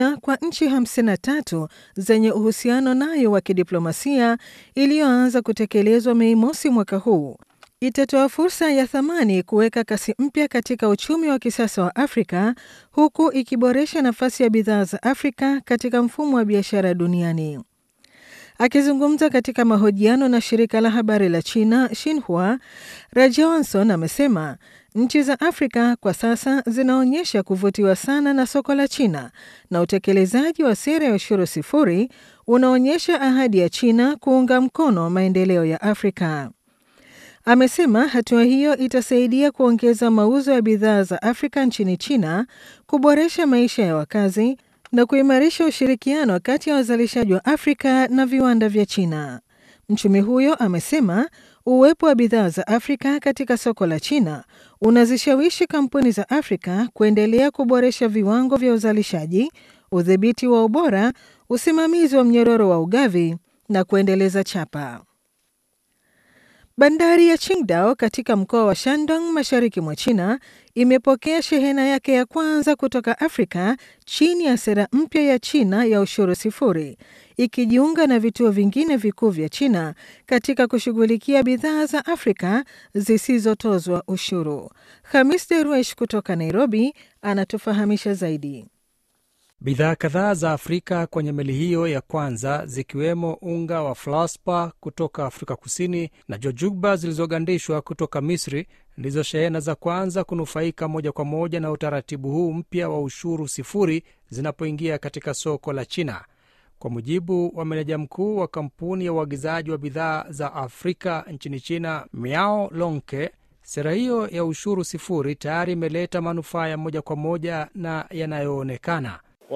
kwa nchi 53 zenye uhusiano nayo wa kidiplomasia iliyoanza kutekelezwa Mei mosi mwaka huu itatoa fursa ya thamani kuweka kasi mpya katika uchumi wa kisasa wa Afrika huku ikiboresha nafasi ya bidhaa za Afrika katika mfumo wa biashara duniani. Akizungumza katika mahojiano na shirika la habari la China Xinhua, Rajohnson amesema nchi za Afrika kwa sasa zinaonyesha kuvutiwa sana na soko la China na utekelezaji wa sera ya ushuru sifuri unaonyesha ahadi ya China kuunga mkono maendeleo ya Afrika. Amesema hatua hiyo itasaidia kuongeza mauzo ya bidhaa za Afrika nchini China, kuboresha maisha ya wakazi na kuimarisha ushirikiano kati ya wazalishaji wa Afrika na viwanda vya China. Mchumi huyo amesema uwepo wa bidhaa za Afrika katika soko la China unazishawishi kampuni za Afrika kuendelea kuboresha viwango vya uzalishaji, udhibiti wa ubora, usimamizi wa mnyororo wa ugavi na kuendeleza chapa. Bandari ya Qingdao katika mkoa wa Shandong mashariki mwa China imepokea shehena yake ya kwanza kutoka Afrika chini ya sera mpya ya China ya ushuru sifuri, ikijiunga na vituo vingine vikuu vya China katika kushughulikia bidhaa za Afrika zisizotozwa ushuru. Hamis Deruesh kutoka Nairobi anatufahamisha zaidi. Bidhaa kadhaa za Afrika kwenye meli hiyo ya kwanza zikiwemo unga wa flaspa kutoka Afrika Kusini na jojugba zilizogandishwa kutoka Misri ndizo shehena za kwanza kunufaika moja kwa moja na utaratibu huu mpya wa ushuru sifuri zinapoingia katika soko la China. Kwa mujibu wa meneja mkuu wa kampuni ya uagizaji wa bidhaa za Afrika nchini China, Miao Lonke, sera hiyo ya ushuru sifuri tayari imeleta manufaa ya moja kwa moja na yanayoonekana.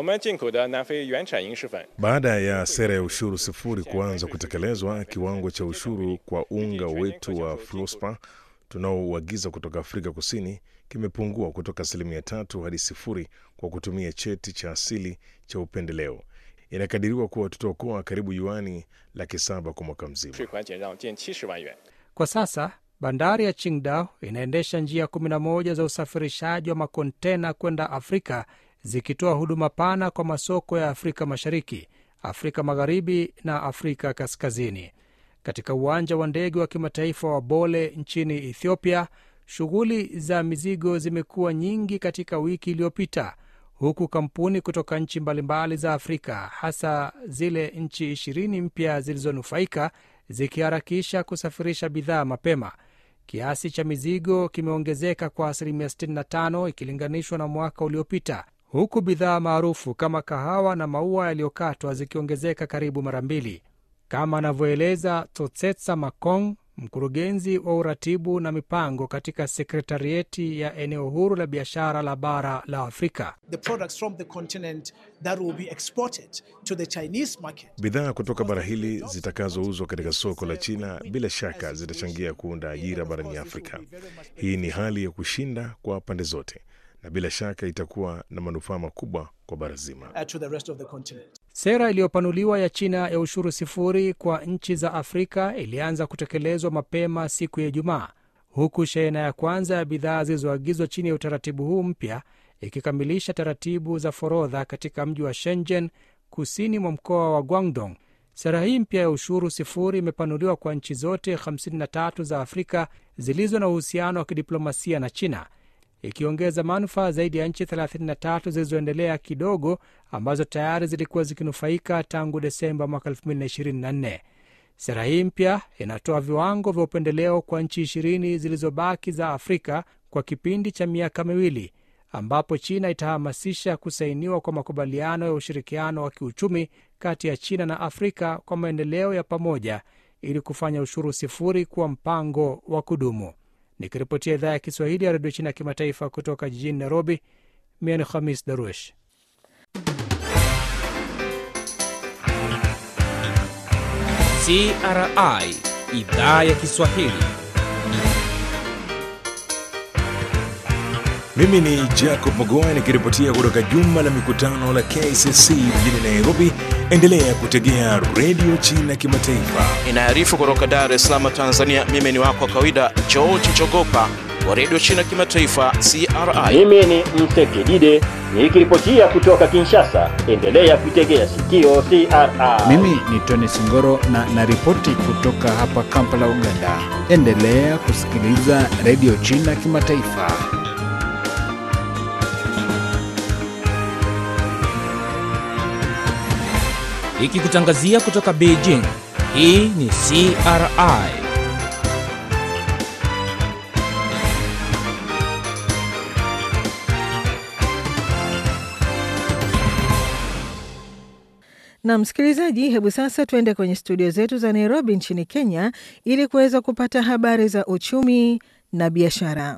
Baada ya sera ya ushuru sifuri kuanza kutekelezwa, kiwango cha ushuru kwa unga wetu wa fluspa tunaouagiza kutoka Afrika Kusini kimepungua kutoka asilimia tatu hadi sifuri kwa kutumia cheti cha asili cha upendeleo. Inakadiriwa kuwa tutaokoa karibu yuani laki saba kwa mwaka mzima. Kwa sasa bandari ya Qingdao inaendesha njia 11 za usafirishaji wa makontena kwenda Afrika zikitoa huduma pana kwa masoko ya Afrika Mashariki, Afrika Magharibi na Afrika Kaskazini. Katika uwanja wa ndege wa kimataifa wa Bole nchini Ethiopia, shughuli za mizigo zimekuwa nyingi katika wiki iliyopita, huku kampuni kutoka nchi mbalimbali za Afrika, hasa zile nchi ishirini mpya zilizonufaika, zikiharakisha kusafirisha bidhaa mapema. Kiasi cha mizigo kimeongezeka kwa asilimia 65 ikilinganishwa na mwaka uliopita huku bidhaa maarufu kama kahawa na maua yaliyokatwa zikiongezeka karibu mara mbili, kama anavyoeleza Totsetsa Makong, mkurugenzi wa uratibu na mipango katika sekretarieti ya eneo huru la biashara la bara la Afrika. Bidhaa kutoka bara hili zitakazouzwa katika soko la China bila shaka zitachangia kuunda ajira barani Afrika. Hii ni hali ya kushinda kwa pande zote na bila shaka itakuwa na manufaa makubwa kwa bara zima. Sera iliyopanuliwa ya China ya ushuru sifuri kwa nchi za Afrika ilianza kutekelezwa mapema siku ya Ijumaa, huku shehena ya kwanza ya bidhaa zilizoagizwa chini ya utaratibu huu mpya ikikamilisha taratibu za forodha katika mji wa Shenzhen, kusini mwa mkoa wa Guangdong. Sera hii mpya ya ushuru sifuri imepanuliwa kwa nchi zote 53 za Afrika zilizo na uhusiano wa kidiplomasia na China ikiongeza manufaa zaidi ya nchi 33 zilizoendelea kidogo ambazo tayari zilikuwa zikinufaika tangu Desemba mwaka 2024. Sera hii mpya inatoa viwango vya upendeleo kwa nchi ishirini zilizobaki za Afrika kwa kipindi cha miaka miwili, ambapo China itahamasisha kusainiwa kwa makubaliano ya ushirikiano wa kiuchumi kati ya China na Afrika kwa maendeleo ya pamoja ili kufanya ushuru sifuri kuwa mpango wa kudumu. Nikiripotia idhaa ya Kiswahili ya redio China ya kimataifa kutoka jijini Nairobi, mimi ni Khamis Daruesh. CRI idhaa ya Kiswahili. Mimi ni Jacob Mogoa nikiripotia kutoka jumba la mikutano la KCC mjini Nairobi. Endelea kutegea redio China kimataifa inaarifu kutoka Dar es Salaam, Tanzania. Mimi ni wako wa kawaida George Chogopa wa redio China Kimataifa CRI. Mimi ni Msekidide nikiripotia kutoka Kinshasa. Endelea kuitegea sikio CRI. Mimi ni Tony Singoro na naripoti kutoka hapa Kampala, Uganda. Endelea kusikiliza redio China Kimataifa. Ikikutangazia kutoka Beijing. Hii ni CRI. Na msikilizaji, hebu sasa tuende kwenye studio zetu za Nairobi nchini Kenya ili kuweza kupata habari za uchumi na biashara.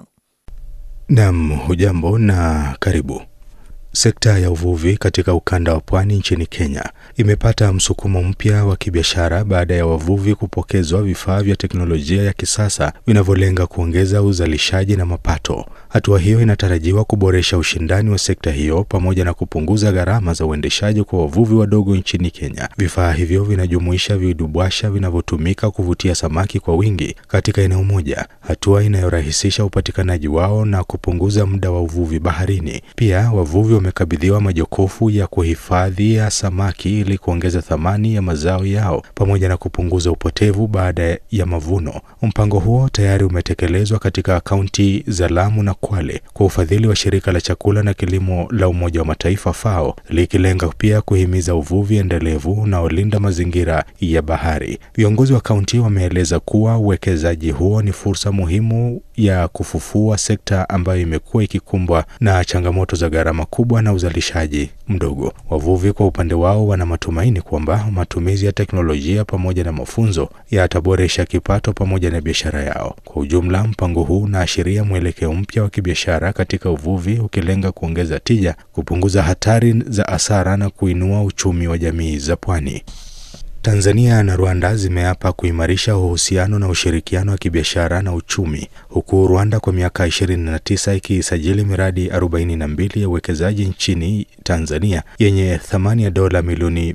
Nam, hujambo na karibu. Sekta ya uvuvi katika ukanda wa pwani nchini Kenya imepata msukumo mpya wa kibiashara baada ya wavuvi kupokezwa vifaa vya teknolojia ya kisasa vinavyolenga kuongeza uzalishaji na mapato. Hatua hiyo inatarajiwa kuboresha ushindani wa sekta hiyo pamoja na kupunguza gharama za uendeshaji kwa wavuvi wadogo nchini Kenya. Vifaa hivyo vinajumuisha vidubwasha vinavyotumika kuvutia samaki kwa wingi katika eneo moja, hatua inayorahisisha upatikanaji wao na kupunguza muda wa uvuvi baharini. Pia wavuvi wamekabidhiwa majokofu ya kuhifadhia samaki ili kuongeza thamani ya mazao yao pamoja na kupunguza upotevu baada ya mavuno. Mpango huo tayari umetekelezwa katika kaunti za Lamu na Kwale kwa ufadhili wa shirika la chakula na kilimo la Umoja wa Mataifa FAO, likilenga pia kuhimiza uvuvi endelevu unaolinda mazingira ya bahari. Viongozi wa kaunti wameeleza kuwa uwekezaji huo ni fursa muhimu ya kufufua sekta ambayo imekuwa ikikumbwa na changamoto za gharama kubwa na uzalishaji mdogo. Wavuvi kwa upande wao wana matumaini kwamba matumizi ya teknolojia pamoja na mafunzo yataboresha kipato pamoja na biashara yao. Kwa ujumla, mpango huu unaashiria mwelekeo mpya wa kibiashara katika uvuvi, ukilenga kuongeza tija, kupunguza hatari za hasara na kuinua uchumi wa jamii za pwani. Tanzania na Rwanda zimeapa kuimarisha uhusiano na ushirikiano wa kibiashara na uchumi huku Rwanda kwa miaka 29 ikisajili miradi 42 ya uwekezaji nchini Tanzania yenye thamani ya dola milioni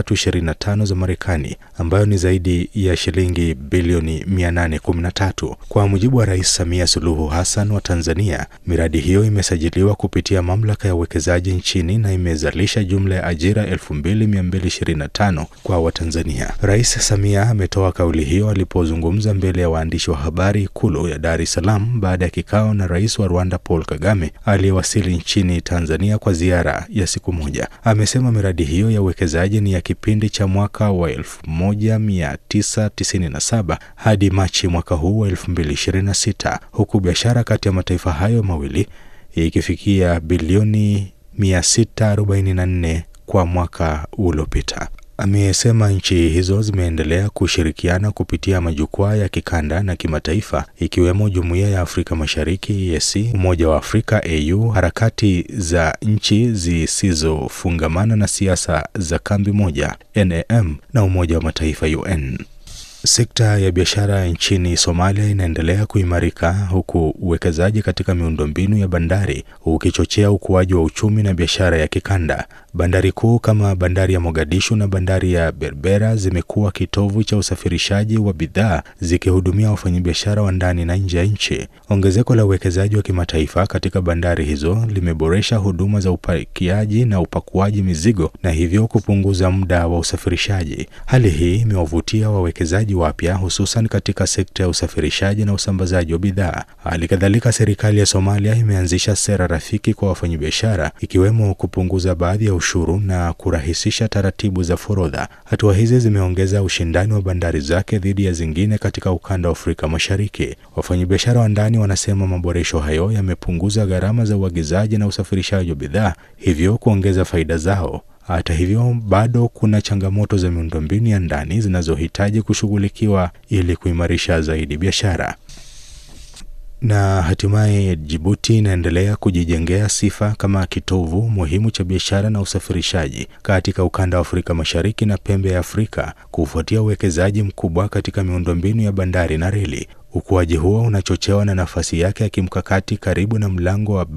325 za Marekani ambayo ni zaidi ya shilingi bilioni 813. Kwa mujibu wa Rais Samia Suluhu Hassan wa Tanzania, miradi hiyo imesajiliwa kupitia mamlaka ya uwekezaji nchini na imezalisha jumla ya ajira 2225 kwa Watanzania. Rais Samia ametoa kauli hiyo alipozungumza mbele ya waandishi wa habari Ikulu ya Dar es Salaam baada ya kikao na rais wa Rwanda Paul Kagame aliyewasili nchini Tanzania kwa ziara ya siku moja. Amesema miradi hiyo ya uwekezaji ni ya kipindi cha mwaka wa 1997 hadi Machi mwaka huu wa 2026 huku biashara kati ya mataifa hayo mawili ikifikia bilioni 644 kwa mwaka uliopita. Amesema nchi hizo zimeendelea kushirikiana kupitia majukwaa ya kikanda na kimataifa ikiwemo Jumuiya ya Afrika Mashariki EAC, Umoja wa Afrika AU, harakati za nchi zisizofungamana na siasa za kambi moja NAM na Umoja wa Mataifa UN. Sekta ya biashara nchini Somalia inaendelea kuimarika huku uwekezaji katika miundombinu ya bandari ukichochea ukuaji wa uchumi na biashara ya kikanda. Bandari kuu kama bandari ya Mogadishu na bandari ya Berbera zimekuwa kitovu cha usafirishaji wa bidhaa zikihudumia wafanyabiashara wa ndani na nje ya nchi. Ongezeko la uwekezaji wa kimataifa katika bandari hizo limeboresha huduma za upakiaji na upakuaji mizigo na hivyo kupunguza muda wa usafirishaji. Hali hii imewavutia wawekezaji wapya hususan katika sekta ya usafirishaji na usambazaji wa bidhaa. Hali kadhalika, serikali ya Somalia imeanzisha sera rafiki kwa wafanyabiashara ikiwemo kupunguza baadhi ya ushuru na kurahisisha taratibu za forodha. Hatua hizi zimeongeza ushindani wa bandari zake dhidi ya zingine katika ukanda wa Afrika Mashariki. Wafanyabiashara wa ndani wanasema maboresho hayo yamepunguza gharama za uagizaji na usafirishaji wa bidhaa, hivyo kuongeza faida zao. Hata hivyo bado kuna changamoto za miundombinu ya ndani zinazohitaji kushughulikiwa ili kuimarisha zaidi biashara. Na hatimaye Jibuti inaendelea kujijengea sifa kama kitovu muhimu cha biashara na usafirishaji katika ukanda wa Afrika Mashariki na pembe ya Afrika kufuatia uwekezaji mkubwa katika miundombinu ya bandari na reli. Ukuaji huo unachochewa na nafasi yake ya kimkakati karibu na mlango wa Bab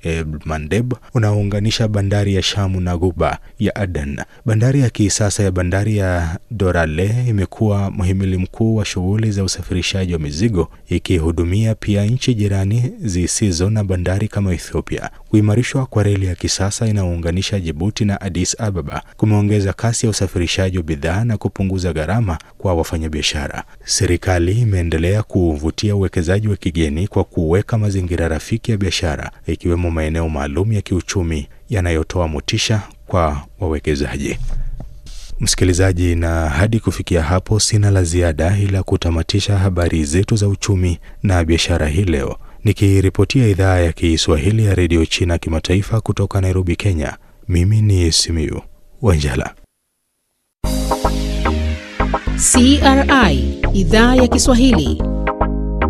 El Mandeb unaounganisha bandari ya Shamu na ghuba ya Aden. Bandari ya kisasa ya bandari ya Dorale imekuwa mhimili mkuu wa shughuli za usafirishaji wa mizigo, ikihudumia pia nchi jirani zisizo na bandari kama Ethiopia. Kuimarishwa kwa reli ya kisasa inayounganisha Jibuti na Addis Ababa kumeongeza kasi ya usafirishaji wa bidhaa na kupunguza gharama kwa wafanyabiashara. Serikali imeendelea kuvutia uwekezaji wa kigeni kwa kuweka mazingira rafiki ya biashara, ikiwemo maeneo maalum ya kiuchumi yanayotoa motisha kwa wawekezaji. Msikilizaji, na hadi kufikia hapo sina la ziada, ila kutamatisha habari zetu za uchumi na biashara hii leo, nikiripotia idhaa ya Kiswahili ya redio China kimataifa kutoka Nairobi, Kenya. Mimi ni Simiu Wanjala. CRI idhaa ya Kiswahili